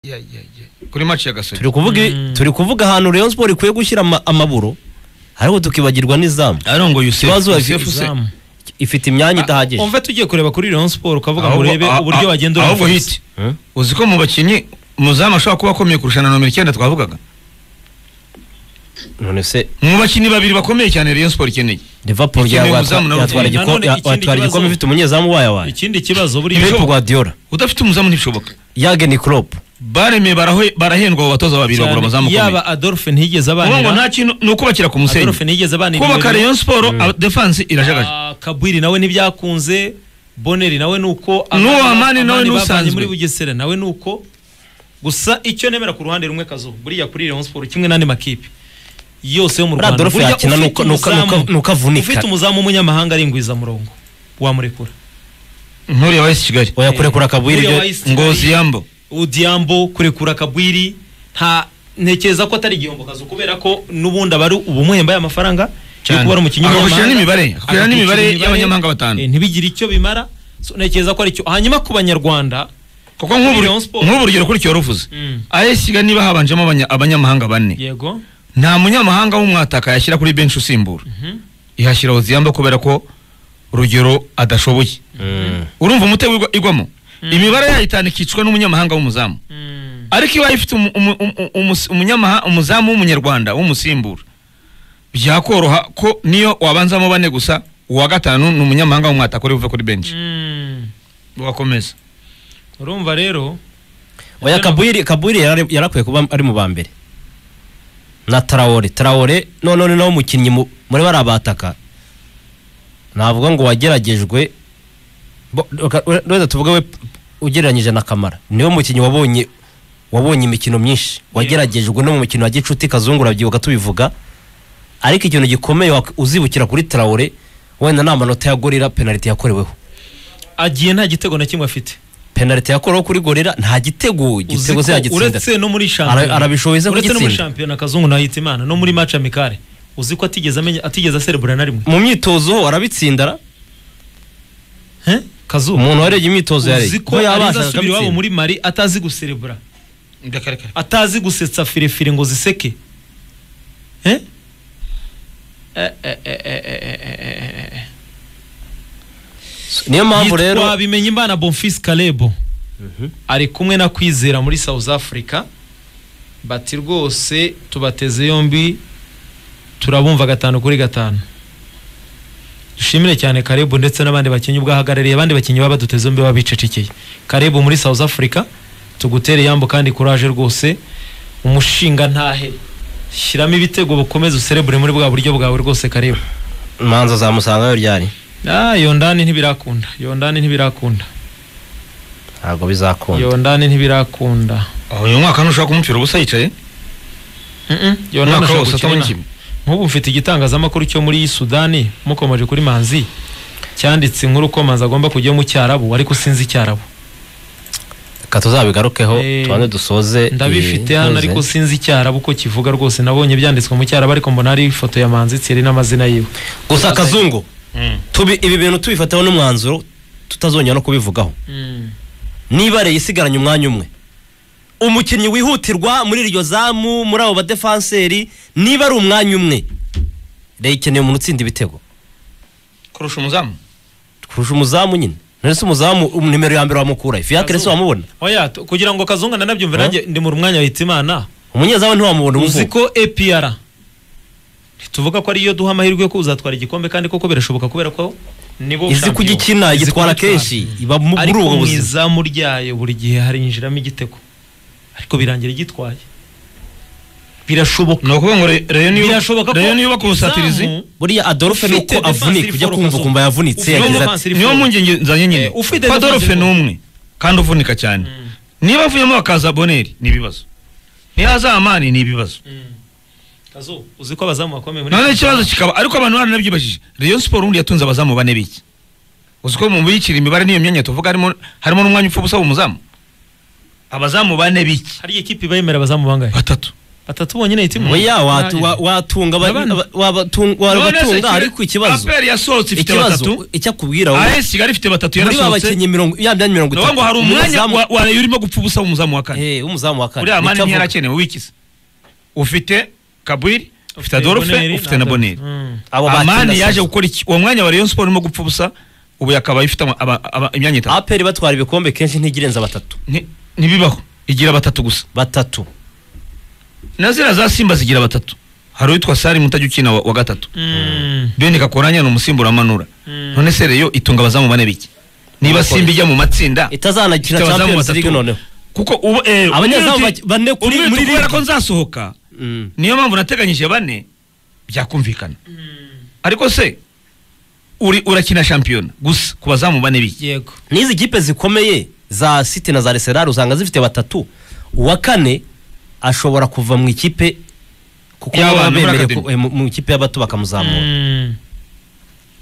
ya- ya- ya- kuri match ya gasore turi kuvuga turi kuvuga ahantu Rayon Sport ikwiye gushyira ama- amaburo ariko tukibagirwa n'izamu arongo yusef Ikibazo Yusef afite- se Izamu. ifite imyanya idahagije umva tugiye kureba kuri Rayon Sport ukavuga ngo Ahubwo- urebe ah- ah- uburyo wagenda ahubwo urabafata. hiti uzi ko mu bakinnyi umuzamu ashobora kuba akomeye kurusha na nomero icyenda twavugaga none se mu bakinnyi babiri bakomeye cyane rayon sport ikeneye Liverpool Ikeneye umuzamu nawe. yatwara Nanone igiko- ikindi yatwara igikombe kibazo- ifite umunyezamu wayo wayo ikindi kibazo buriya Pep Guardiola udafite umuzamu ntibishoboka Jurgen Klopp baremeye barahe- barahendwa abo batoza babiri bagura cyane, amazamu akomeye yaba Adolphe ntiyigeze ubu ngo nta abanira kintu ni ukubakira ku musenyi Adolphe ntiyigeze abanira kubaka ibirori. rayon sport aba- defense irajagaje Ah, Kabwiri nawe ntibyakunze Boneri nawe nuko N'uwo Amani nawe Amani bavanye n'usanzwe. muri Bugesera nawe nuko gusa icyo nemera ku ruhande rumwe kazo buriya kuri Rayon Sport kimwe n'andi makipe yose yo mu Buriya Rwanda Adolphe buriya yakina ufite nuko- nuko- umuzamu- nuko- nuko avunika. ufite umuzamu w'umunyamahanga ari ingwizamurongo wamurekura nturiya wahise kigali oya kurekura kabwira Buriya ibyo wahise- ngozi yambo Udiambo kurekura Kabwiri nta ntekereza ko atari igihombo kazo kubera ko n'ubundi aba ari ubumuhembaye amafaranga yo Cyane. kuba ari umukinnyi Akagushira w'umunyamahanga. n'imibare, akagushira Akagushira n'imibare imibare, y'abanyamahanga batanu. eh, ntibigire icyo bimara so, ntekereza ko aricyo hanyuma ku banyarwanda kuko nk'ubu Rayon Sport. nk'ubu urugero kuri cyoruvuze Mm. AS Kigali niba habanjemo abanya- abanyamahanga bane yego nta munyamahanga w'umwataka yashyira kuri benshi usimbura ihashyira Oziyamba kubera ko urugero adashoboye urumva umutego igwa- igwamo imibare yayo itanu ikicwa n'umunyamahanga w'umuzamu ariko ibaye ifite umu- umu- umu- umu- umunyamaha- umuzamu w'umunyarwanda w'umusimbura byakoroha ko niyo wabanzamo bane gusa uwa gatanu ni umunyamahanga w'umwataka uri buve kuri benshi ugakomeza urumva rero oya kabwiri kabwiri yarari- yarakwiye kuba ari mu ba mbere na Traore Traore none ni nawe umukinnyi mu- muri bariya bataka navuga ngo wageragejwe bo- reka- reka tuvuge we ugereranyije na Kamara niwe mukinnyi wabonye wabonye imikino myinshi wageragejwe no mu mukino wa gicuti kazungu urabyibuka tubivuga ariko ikintu gikomeye wak- uzibukira kuri Traore wenda ni amanota ya gorira penaliti yakoreweho agiye nta gitego na kimwe afite penaliti yakoreweho kuri gorira nta gitego igitego Uzi se ko yagitsinda uretse no muri Ara- arabishoboye se uretse no muri kugitsinda. shampiyona kazungu na hitimana no muri match amicale uzi ko atigeze amenya atigeze aserebura na rimwe mu myitozo arabitsindara He? kazuba umuntu warebye imyitozo yareye uzi ko ariza asubira iwabo muri mari atazi guserebura atazi gusetsa firefire ngo ziseke Eh? Eh, eh, eh, eh, eh, eh, eh. niyo mpamvu rero yitwa bimenyimana bonfils kalebo ari kumwe na kwizera muri south africa bati rwose tubateze yombi turabumva gatanu kuri gatanu dushimire cyane karebo ndetse n'abandi bakinnyi ubwahagarariye abandi bakinnyi baba baduteze yombi baba bicecekeye karebo muri south africa tugutere yambo kandi kuraje rwose umushinga ntahe shyiramo ibitego bukomeze userebure muri bwa buryo bwawe rwose karebo imanza zamusangayo ryari ah yondani ntibirakunda yondani ntibirakunda ntabwo bizakunda yondani ntibirakunda aho uyu mwaka ntushobora kumupfira ubusa yicaye yondani umwaka ashobora wose atabonye gukina kimwe nk'ubu mfite igitangazamakuru cyo muri sudani mukomeje kuri manzi cyanditse inkuru ko manzi agomba kujya mu cyarabu ariko sinzi icyarabu reka tuzabigarukeho Eh, tubanze dusoze ndabifite iyi hano nkuru. ariko sinzi icyarabu ko kivuga rwose nabonye ibyanditswe mu cyarabu ariko mbona hari ifoto ya manzi tsiri n'amazina yiwe gusa kazungu tubi ibi bintu tubifataho n'umwanzuro tutazongera no kubivugaho niba rero isigaranye umwanya umwe umukinnyi wihutirwa muri iryo zamu muri abo badefanseri niba ari umwanya umwe rero ikeneye umuntu utsinda ibitego kurusha umuzamu kurusha umuzamu nyine none se umuzamu um- nimero ya mbere wamukura fiyakire se wamubona oya t- kugira ngo kazunga nanabyumve nanjye ndi mu mwanya wahita imana umunyezamu ntiwamubona uzi umuvuga ko APR tuvuga ko ariyo duha amahirwe yo ko uzatwara igikombe kandi koko birashoboka kubera ko nibo izi champion. kugikina Izi igitwara kugitwara. kenshi iba mu- muri ariko ubu mu buzima izamu ryayo buri gihe harinjiramo igitego ariko birangira igitwaye birashoboka ni ukuvuga ngo Re- Rayon iyo- birashoboka ko Rayon iyo yubaka ubusatirizi izamu- buriya adolphe Ufite nuko defense avunika ujya reform kumva kazo. ukumva yavunitse Ufite yagize defense ati niyo reform. mpungenge nzanye nyine Eh, ufite ko defense adolphe ni reform. umwe kandi uvunika cyane niba avuyemo hakaza boneri ni ibibazo ntihaza amani ni ibibazo Kazu, uzi ko abazamu bakomeye muri none ikibazo kikaba ariko abantu baranabyibajije rayon siporo ubundi yatunze abazamu bane biki uzi ko mu biyikira imibare n'iyo myanya tuvuga harimo harimo n'umwanya upfa ubusa w'umuzamu abazamu bane biki hari ikipe iba yemera abazamu bangahe batatu atatu bonyine hitimo oya watu- wa- watunga abari- Abana. aba- wabatunga wabatunga ariko ikibazo aperi yasohotse ifite batatu ikibazo icyo akubwira wowe, as kigali ifite batatu muri ba yarasohotse bakinnyi mirongo ya byanyu mirongo ni ukuvuga ngo hari umwanya wa- wa Rayon urimo gupfa ubusa w'umuzamu wa kane eh umuzamu wa kane uriya mani Nicyo avuga. ntiyarakenewe wikize ufite kabwiri ufite Ufite adolfe Boneri ufite na na- boneri Mm. Abo batsinda amani yaje Santos. gukora iki uwo mwanya wa Rayon Sport urimo gupfa ubusa ubu yakaba ifite ama- aba- aba- imyanya itatu aperi batwara ibikombe kenshi ntigirenza batatu Ni- ntibibaho igira batatu gusa batatu na ziriya za simba zigira batatu hari uwitwa sari mutajya ukina wa, wa gatatu Mm. bene kakoranya ni umusimburamanura Mm. none se reyo itunga abazamu bane biki niba Nkuko simba ijya mu matsinda itazanakina Ifite abazamu champions league batatu. noneho kuko ubu eh, abanyezamu umwiriti- bak- bane kuri- umwiriti muri kubera ligue. ko nzasohoka Mm. niyo mpamvu nateganyije bane byakumvikana ariko se uri urakina shampiyona gusa ku bazamu bane biki yego n'izi kipe zikomeye za city na za arsenal usanga zifite batatu uwa kane ashobora kuva mu ikipe kuko Y'abana, baba muri bemerewe academy. ko- eh, mu- mu ikipe y'abato bakamuzamura Mm.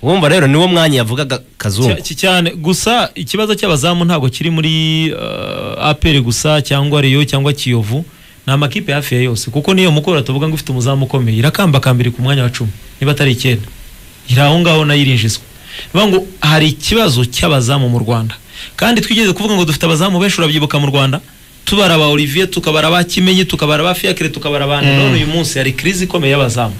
wumva rero niwo mwanya yavugaga kazungu Cya- cya- cyane gusa ikibazo cy'abazamu ntabwo kiri muri uh, APR gusa cyangwa Rayon cyangwa Kiyovu ni amakipe hafi ya yose kuko niyo mukora tuvuga ngo ifite umuzamu ukomeye irakambakambiri ku mwanya wa cumi niba atari icyenda iri aho ngaho nayo irinjizwa bivuga ngo hari ikibazo cy'abazamu mu Rwanda kandi twigeze kuvuga ngo dufite abazamu benshi urabyibuka mu Rwanda tubara ba Olivier tukabara ba Kimenyi tukabara ba Fiacre tukabara ba Mm. none uyu munsi hari crise ikomeye y'abazamu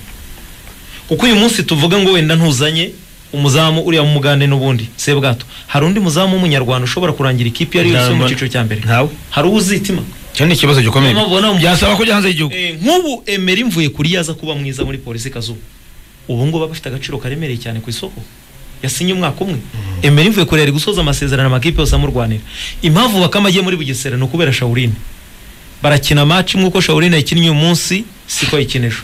kuko uyu munsi tuvuga ngo wenda ntuzanye umuzamu uriya mu mugande n'ubundi sebwato hari undi muzamu w'umunyarwanda ushobora kurangira ikipe iyo ari yo yose yo mu cyiciro cya mbere ntawe hari uwo uzitima icyo ni ikibazo gikomeye Mama, ubona- byasaba kujya hanze y'igihugu Eh, nk'ubu emeri mvuye kuri yaza kuba mwiza muri polisi kazuba ubu ngubu aba afite agaciro karemereye cyane ku isoko yasinye umwaka umwe emeri mvuye kuri ari gusoza amasezerano amakipe yose amurwanira impamvu bakama agiye muri bugesera ni ukubera shawurine barakina match imwe uko shawurine yakinnye uyu munsi siko yayikina ejo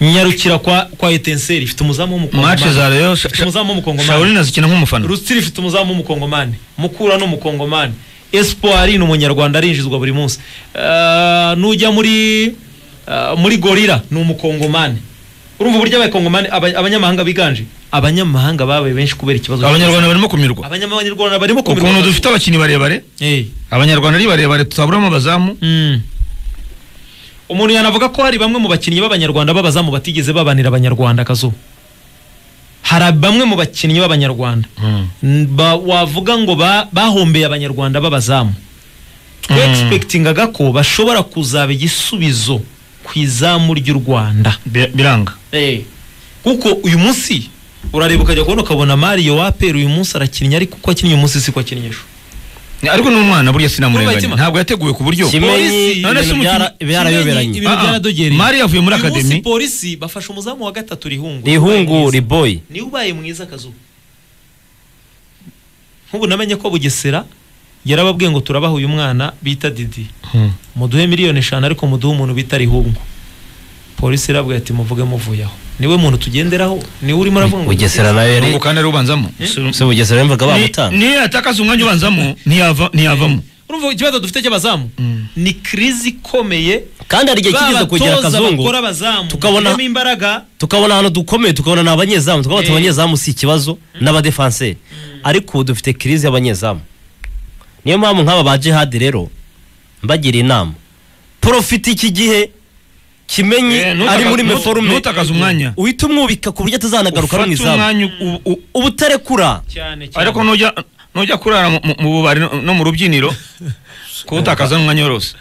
nyarukira kwa kwa etenseri ifite umuzamu w'umukongomani mace za reyo Ifite umuzamu w'umukongomani shawurina zikina nk'umufana Rusitiri ifite umuzamu w'umukongomani mukura ni umukongomani espoir ni umunyarwanda arinjizwa buri munsi Eh, nujya muri eh, muri gorira ni umukongomani urumva uburyo abakongomani aba- abanyamahanga biganje abanyamahanga babaye benshi kubera ikibazo abanyarwanda barimo kumirwa abanyamahanga barimo ukuntu kumirwa- dufite abakinnyi barebare Eh. abanyarwanda ari barebare tutaburamo abazamu Mm. umuntu yanavuga ko hari bamwe mu bakinnyi b'abanyarwanda b'abazamu batigeze babanira abanyarwanda akazuba hari bamwe mu bakinnyi b'abanyarwanda N- ba, wavuga ngo ba, bahombeye abanyarwanda b'abazamu Mm. twegispektingaga ko bashobora kuzaba igisubizo ku izamu ry'u rwanda Bi- biranga kuko uyu munsi urareba ukajya kubona ukabona mariyo wapera uyu munsi arakinnye ariko uko akinnye uyu munsi siko akinnye ejo ariko ni umwana burya sinamurenganya Itima. ntabwo yateguwe ku buryo kimenyi none se umukinnyi- ibintu byara- byarayoberanye Ibintu Ah, ah. byaradogereye. mari yavuye muri Uyu munsi akademi polisi bafashe umuzamu wa gatatu rihungu rihungu riboyi niba ubaye mwiza akazuba nk'ubu namenye ko bugesera yarababwiye ngo turabaha uyu mwana bita didi Hmm. muduhe miliyoni eshanu ariko muduhe umuntu bita rihungu polisi irabwira ati muvuge muvuye aho niwe muntu tugenderaho niwe urimo uravuga ngo bugesera nayo Ubwo yari kandi ari ubanzamo se bugesera yumvaga bamutanga niyo yatakaza umwanya ubanzamo ntiyava- ntiyavamo urumva ikibazo dufite cy'abazamu Mm. ni crise ikomeye kandi hari igihe kigeze kugira babatoza kazungu bakora abazamu tukabona- bashyiramo imbaraga tukabona ahantu dukomeye tukabona ni abanyezamu tukabona ati Eh. abanyezamu si ikibazo n'abadefanseri ariko ubu dufite kirize y'abanyezamu niyo mpamvu nk'aba ba jihadi rero mbagira inama porofite iki gihe kimenyi Eh, ntutaka- ari muri ntut- meforume ntutakaze umwanya. uhita umwubika ku buryo atazanagaruka mu ufate izamu umwanya u- u- u- uba utarekura cyane cyane ariko nujya nujya kurara mu- mu- mu bubari no- no mu rubyiniro kuwutakaza n'umwanya wose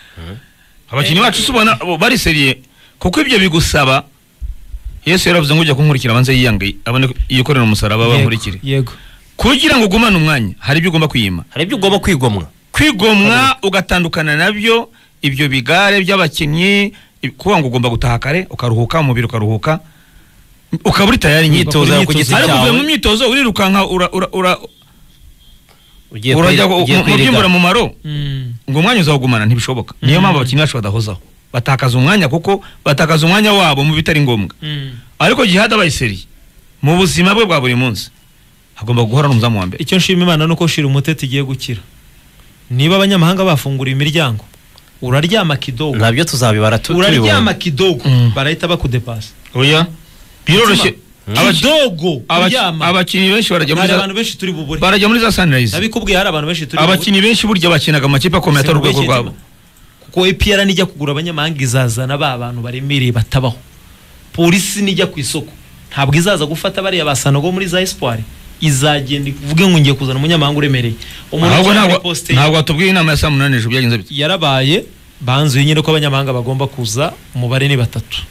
abakinnyi bacu tubona bari seriye kuko ibyo bigusaba yesu yaravuze ngo ujya kunkurikira abanze yiyange abone ko- yikorera umusaraba Yego, bankurikire yego kugira ngo ugumane umwanya hari ibyo ugomba kwiyima hari ibyo ugomba kwigomwa kwigomwa ugatandukana nabyo ibyo bigare by'abakinnyi ib- kuvuga ngo ugomba gutaha kare ukaruhuka umubiri ukaruhuka ukaba uri tayari Ugakora imyitozo ku imyitozo giti ariko cyawe. uvuye mu myitozo urirukanka ura- ura- ura- ugiye urajya kwiri- mu- ugiye mu- mu kwirigara. by'imbura mu maro Mm. ngo umwanya uzawugumana ntibishoboka niyo mpamvu abakinnyi bacu badahozaho batakaza umwanya kuko batakaza umwanya wabo mu bitari ngombwa Mm. ariko jihad abayiseri mu buzima bwe bwa buri munsi agomba guhora n'umuzamu wa mbere icyo nshima imana ni uko shira umuteti igiye gukira niba abanyamahanga bafunguriye imiryango uraryama kidogo ntabyo tuzabibara tu- tubibona uraryama kidogo Mm. barahita bakudepasa oya biroroshye Abaki- kidogo abaki- kuryama abakinnyi benshi barajya muri hari za- abantu benshi turi bubure barajya muri za sunrise nabikubwiye hari abantu benshi turi bubure abakinnyi benshi burya bakinaga amakipe akomeye atari urwego Sinkubeshye rwabo Kiba. kuko EPR nijya kugura abanyamahanga izazana ba bantu baremereye batabaho polisi nijya ku isoko ntabwo izaza gufata bariya basanago muri za espoir izagenda ivuge ngo ngiye kuzana umunyamahanga uremereye umuntu ahubwo ujya muri ntabwo posite ntabwo watubwiye inama ya saa munani ejo byagenze bite yarabaye banzuye nyine ko abanyamahanga bagomba kuza umubare ni batatu